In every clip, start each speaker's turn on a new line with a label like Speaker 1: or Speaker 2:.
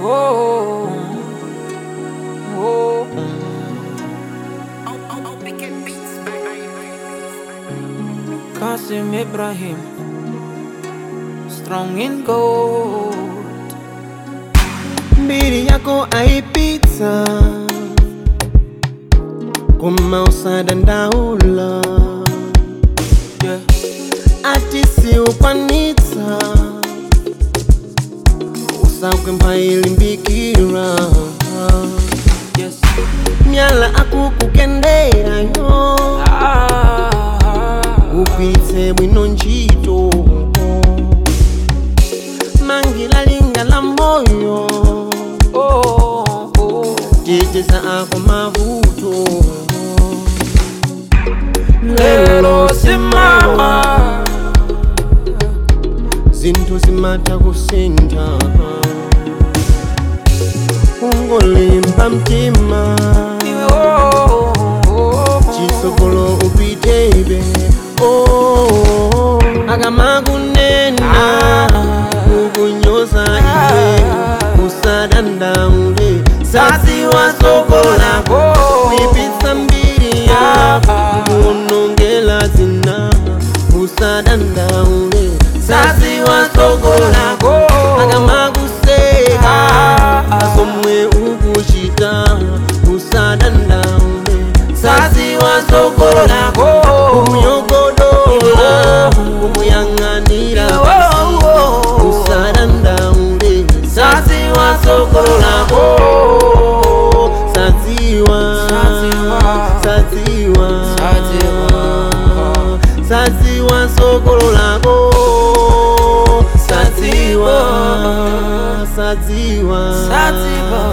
Speaker 1: oh, oh. Kasim Ibrahim, strong in gold.
Speaker 2: mbiri yako aipitsa koma usadandaula
Speaker 1: Yeah,
Speaker 2: ati siukwanitsa usakwempha ilimbikira
Speaker 1: yes.
Speaker 2: myala akukukenderayo
Speaker 1: Ah,
Speaker 2: upitse bwino ntchito mangila linga la moyo
Speaker 1: oh, oh.
Speaker 2: teteza ako mavuto
Speaker 1: Lelo simama.
Speaker 2: zinthu zimatha kusintha ungolimba mtima
Speaker 1: Iwe oh, oh,
Speaker 2: chisogolo upitebe oh, akamakunena kukunyoza iwe usadandaule saziwa soko lako kuipitsa mbiri yako kuonongela zina usadandaule saziwa soko lako akamakuseka asomwe ukuchita usadandaule saziwa soko lako kumyogodola kumuyang'anira usadandaule saziwa soko lako saziwa saziwa saziwa sokolo lako saziwa saziwa
Speaker 1: Saziwa.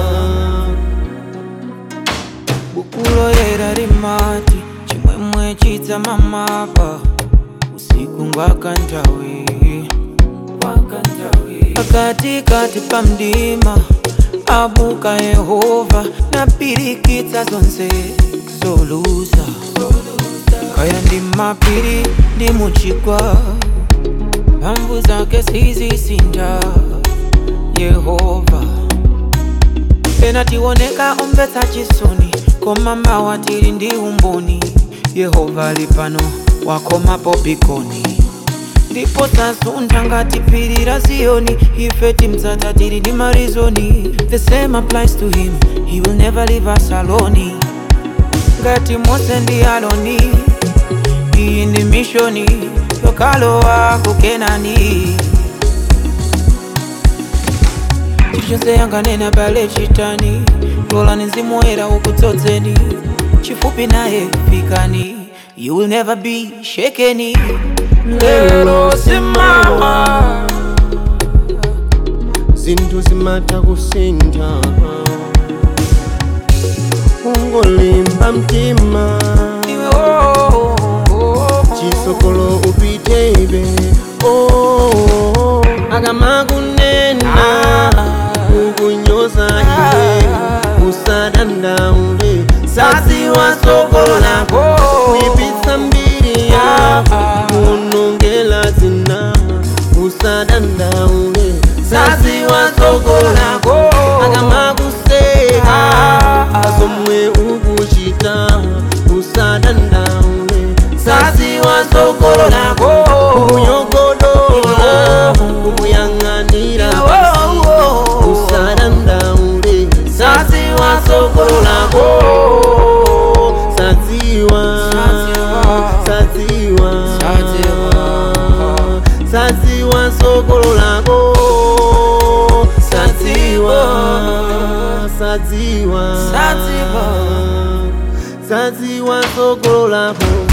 Speaker 1: bukulo yera limati chimwemwe chidza mamapa usiku ngwakantawi pakatikati pa mdima abuka yehova napirikitsa zonse zoluza kaya ndi mapiri ndi muchigwa mphamvu zake sizisintha yehova pena tioneka omvetsa chisoni koma mawa tili ndi umboni yehova ali pano wakomapo pikoni ndipo sasuntha ngati phiri la ziyoni ife timdzata tili ndi marizoni the same applies to him he will never leave us alone ngati mose ndi aloni iyi ndi mishoni yokalowa kukenani chilichonse yanganena pale chitani lolani mzimu woyera ukudzodzeni chifupi naye fikani you will never be shakeni lero simama
Speaker 2: zinthu zimatha kusintha ungolimba mtima
Speaker 1: iwe oh, oh, oh.
Speaker 2: chisokolo upitebe oh, akamakunena kukunyoza iwe usadandaule saziwa sokolo lako kuipitsa mbiri yako kuonongela zina usadandaule saziwa sokolo lako akamakuseka asomwe ukuchita usadandaule saziwa sokolo lako kunyogodola kumuyang'anira usadandaule saziwa sokolo lako saziwa saziwa saziwa sokolo lako saziwa saziwa
Speaker 1: Saziwa.
Speaker 2: saziwa sokolo lako